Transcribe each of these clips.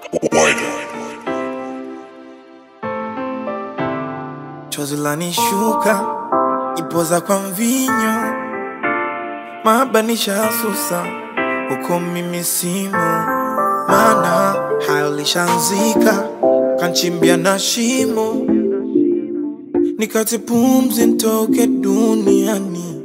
Chozi lanishuka ipoza kwa mvinyo, mabanisha susa huko mimi simo, maana hayo lishanzika kanchimbia na shimo, nikati pumzi ntoke duniani.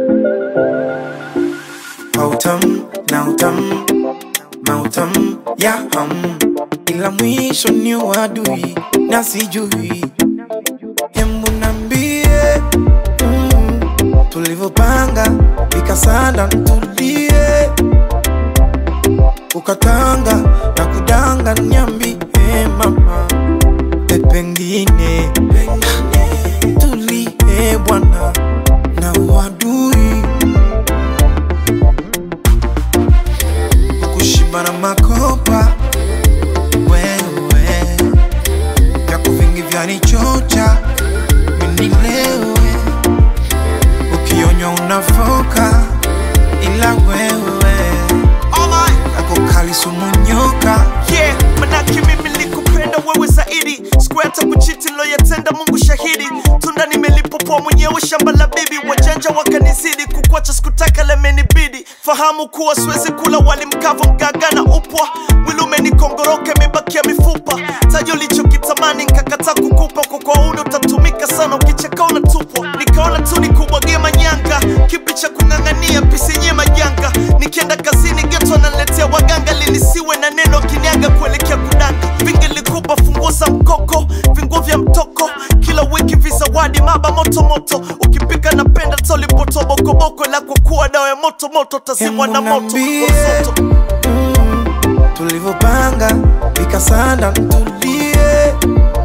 Mautam na utam mautam ya ham, ila mwisho ni uadui na sijui Hembu nambie mm, tulivyopanga vikasanda ntulie, ukatanga na kudanga, niambie mama, e pengine tulie bwana na uadui kushiba na makopa wewe vyako vingi vyanichocha minilewe ukionywa unafoka ila wewe ako kali sumu nyoka yeah, manake mimi nilikupenda wewe zaidi sikuwa hata kuchiti loyatenda mungu shahidi tunda nimelipopoa mwenyewe shamba la bibi wajanja wakanizidi kukwacha sikutaka lemenibidi fahamu kuwa siwezi kula wali mkavu mgaga na upwa mwili umenikongoroka imebakia mifupa tajo lichokitamani nkakataa kukupa kwa kwauni utatumika sana ukicheka unatupwa nikaona tu nikubwagie manyanga kipi cha kung'ang'ania pisinye majanga nikienda kazini geto analetea waganga linisiwe na neno kinyaga kuelekea kudanga vingi likupa funguo za mkoko vinguo vya mtoko kila wiki vizawadi maba motomoto ukipika napenda tolipotobokoboko la kwa kuwa dawa ya motomoto tazimwa na Hebu moto niambie. Msoto. mm, tulivyopanga vikasanda ntulie,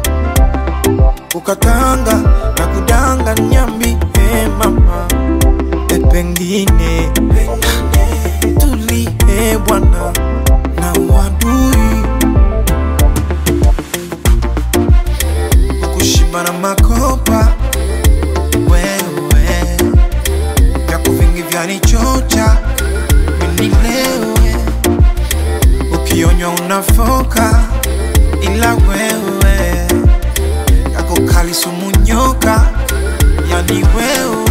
ukatanga na kudanga, nyambi mama, e pengine tulie bwana na uadui kushiba na makopa wewe vyako vingi vyanichocha minilewe ukionywa unafoka ila wewe yako kali sumu nyoka yani wewe